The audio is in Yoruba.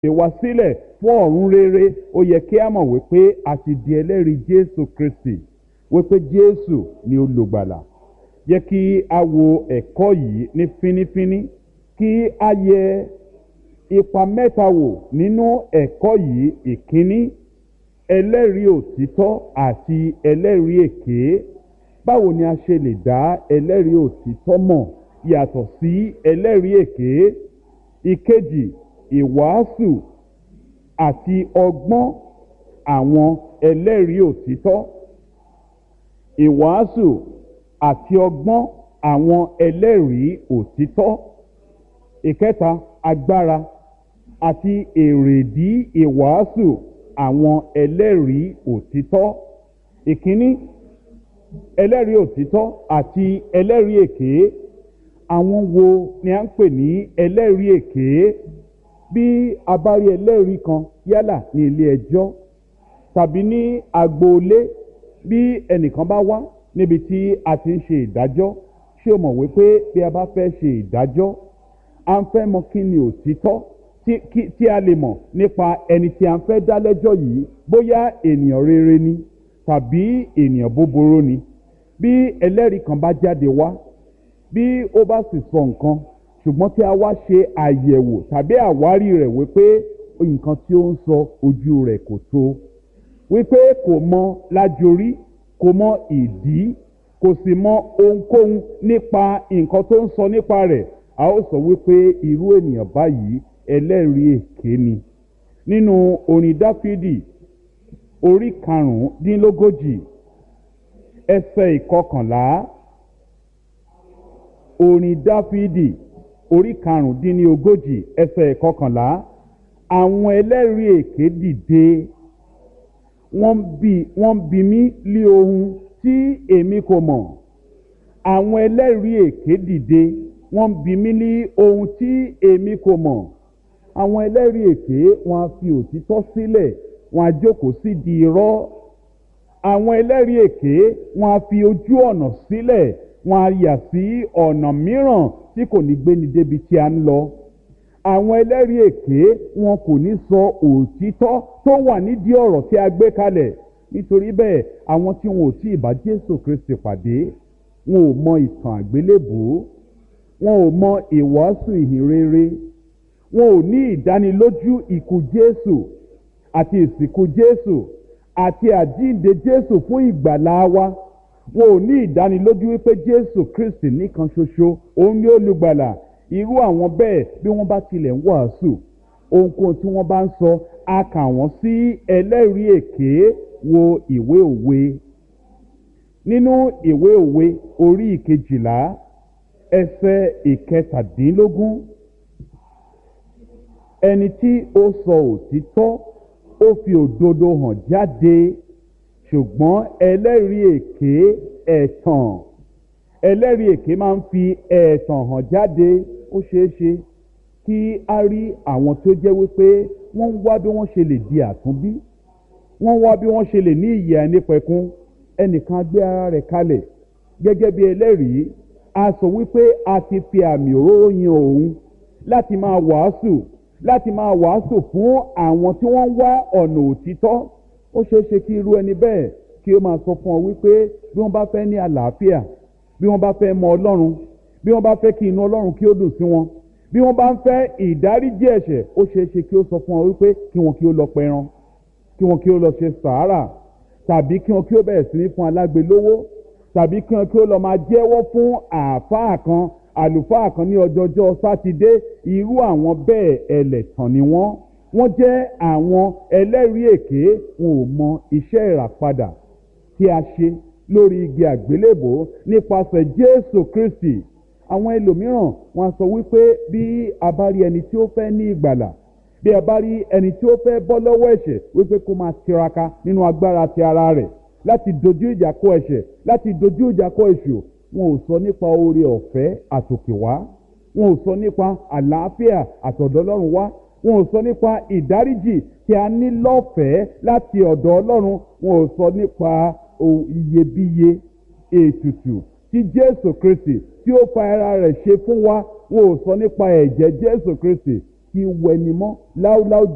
ṣe wá sílẹ̀ fún ọ̀run rere ó yẹ kí a mọ̀ wípé a ti di ẹlẹ́rìí jésù kristi wípé jésù ni olùgbàlà jẹ́ kí a wo ẹ̀kọ́ yìí ní fínífíní kí a yẹ ipa mẹ́ta wò nínú ẹ̀kọ́ yìí ìkíní ẹlẹ́rìí òtítọ́ àti ẹlẹ́rìí èké báwo ni a ṣe lè dá ẹlẹ́rìí òtítọ́ mọ̀ yàtọ̀ sí ẹlẹ́rìí èké ìkejì ìwàásù àti ọgbọ́n àwọn ẹlẹ́rìí òtítọ́ ìwàásù àti ọgbọ́n àwọn ẹlẹ́rìí òtítọ́ ìkẹta agbára àti èrèdí ìwàásù àwọn ẹlẹ́rìí òtítọ́ ìkíní ẹlẹ́rìí òtítọ́ àti ẹlẹ́rìí èké àwọn wo ni a ń pè ní ẹlẹ́rìí èké bí a bá rí ẹlẹ́rìí kan yálà ní ilé ẹjọ́ tàbí ní agboolé bí ẹnìkan bá wá níbi tí a ti ń ṣe ìdájọ́ ṣé o mọ̀ wípé bí a bá fẹ́ ṣe ìdájọ́ a ń fẹ́ mọ kí ni òtítọ́ tí a lè mọ̀ nípa ẹni tí a ń fẹ́ dá lẹ́jọ́ yìí bóyá ènìyàn rere ni tàbí ènìyàn búburú ni bí ẹlẹ́rìí kan bá jáde wá bí ó bá sì sọ nǹkan ṣùgbọ́n tí a wá ṣe àyẹ̀wò tàbí àwárí rẹ̀ wípé nǹkan tí ó ń sọ ojú rẹ̀ kò tó wípé kò mọ lájorí kò mọ ìdí kò sì mọ ohunkóhun nípa nǹkan tó ń sọ nípa rẹ̀ a ó sọ wípé irú ènìyàn báyìí ẹlẹ́rìí èké ni nínú orin dáfídì orí karùndínlógójì ẹsẹ̀ ìkọkànlá orin dáfídì orí karùndínlógójì ẹsẹ̀ ìkọkànlá àwọn ẹlẹ́rìí èké dìde wọ́n bi wọ́n bi mí lé ohun tí èmi kò mọ̀ àwọn ẹlẹ́rìí èké dìde wọ́n bi mí ní ohun tí èmi kò mọ̀ àwọn ẹlẹ́rìí èké wọ́n á fi òtítọ́ sílẹ̀ wọ́n á jókòó sí di irọ́ àwọn ẹlẹ́rìí èké wọ́n á fi ojú ọ̀nà sílẹ̀ wọ́n á yà sí ọ̀nà mìíràn tí kò ní gbéni débi tí a ń lọ àwọn ẹlẹ́rìí èké wọn kò ní sọ òtítọ́ tó wà nídìí ọ̀rọ̀ tí a gbé kalẹ̀ nítorí bẹ́ẹ̀ àwọn tí wọn ò tí ì bá jésù kristi pàdé wọn ò mọ ìtàn àgbélébùú wọn ò mọ ìwàásù ìhìnrere wọn ò ní ìdánilójú ikú jésù àti ìsìnkú jésù àti àjíǹde jésù fún ìgbàlá wa wọn ò ní ìdánilójú wípé jésù kristi nìkan ṣoṣo òun ni olùgbàlà irú àwọn bẹ́ẹ̀ bí wọ́n bá tilẹ̀ ń wàásù ohunkóhun tí wọ́n bá ń sọ a kà wọ́n sí ẹlẹ́rìí èké wo ìwé òwe nínú ìwé òwe orí ìkejìlá ẹsẹ̀ ìkẹtàdínlógún ẹni tí ó sọ òtítọ́ ó fi òdodo hàn jáde ṣùgbọ́n ẹlẹ́rìí èké ẹ̀tàn ẹlẹ́rìí èké máa ń fi ẹ̀tàn hàn jáde ó ṣeé ṣe kí a rí àwọn tó jẹ́ wípé wọ́n ń wá bí wọ́n ṣe lè di àtúnbí wọ́n wá bí wọ́n ṣe lè ní ìyè àìnípẹ̀kun ẹnìkan gbé ara rẹ̀ kalẹ̀ gẹ́gẹ́ bí ẹlẹ́rìí a sọ wípé a ti fi àmì òróró yan òun láti máa wàásù láti máa wàásù fún àwọn tí wọ́n ń wá ọ̀nà òtítọ́ ó ṣeé ṣe kí irú ẹni bẹ́ẹ̀ kí ó máa sọ fún ọ wípé bí wọ́n bá fẹ́ ní àlàáfíà bí wọ́n bá fẹ́ mọ ọlọ́run bí wọ́n bá fẹ́ kí inú ọlọ́run kí ó dùn sí wọn bí wọ́n bá ń fẹ́ ìdáríjì ẹ̀ṣẹ̀ ó ṣeé ṣe kí ó sọ fún ọ wípé kí wọn kí ó lọ pẹran kí wọn kí ó lọ ṣe sàárà tàbí kí wọn kí ó bẹ̀rẹ̀ sí ní fún alágbe lówó tàbí kí wọn kí ó lọ máa jẹ́wọ́ fún àáfàá kan àlùfáà kan ní ọjọ́jọ́ sátidé irú àwọn bẹ́ẹ̀ ẹlẹ́tàn ni wọ́n wọ́n jẹ́ àwọn ẹlẹ́rìí èké wọn ò mọ iṣẹ́ ìràpadà tí a ṣe lórí igi àgbélébò nípasẹ̀ jésù kristi àwọn ẹlòmíràn wọn sọ wípé bí a bá rí ẹni tí ó fẹ́ ní ìgbàlà bí a bá rí ẹni tí ó fẹ́ bọ́ lọ́wọ́ ẹ̀ṣẹ̀ wípé kó máa tiraka nínú agbára ti ara rẹ̀ láti dojú ìjà kọ ẹ̀ṣẹ̀ láti dojú ìjà kọ èṣù wọn ò sọ nípa oore ọ̀fẹ́ àtòkè wá wọn ò sọ nípa àlàáfíà àtọ̀dọ̀ ọlọ́run wá wọn ò sọ nípa ìdáríjì tí a ní lọ́fẹ̀ẹ́ láti ọ̀dọ̀ ọlọ́run wọn ò sọ nípa iyebíye ètùtù tí jésù kristi tí ó fa ara rẹ̀ ṣe fún wa wọn ò sọ nípa ẹ̀jẹ̀ jésù kristi tí wẹnimọ́ láúláú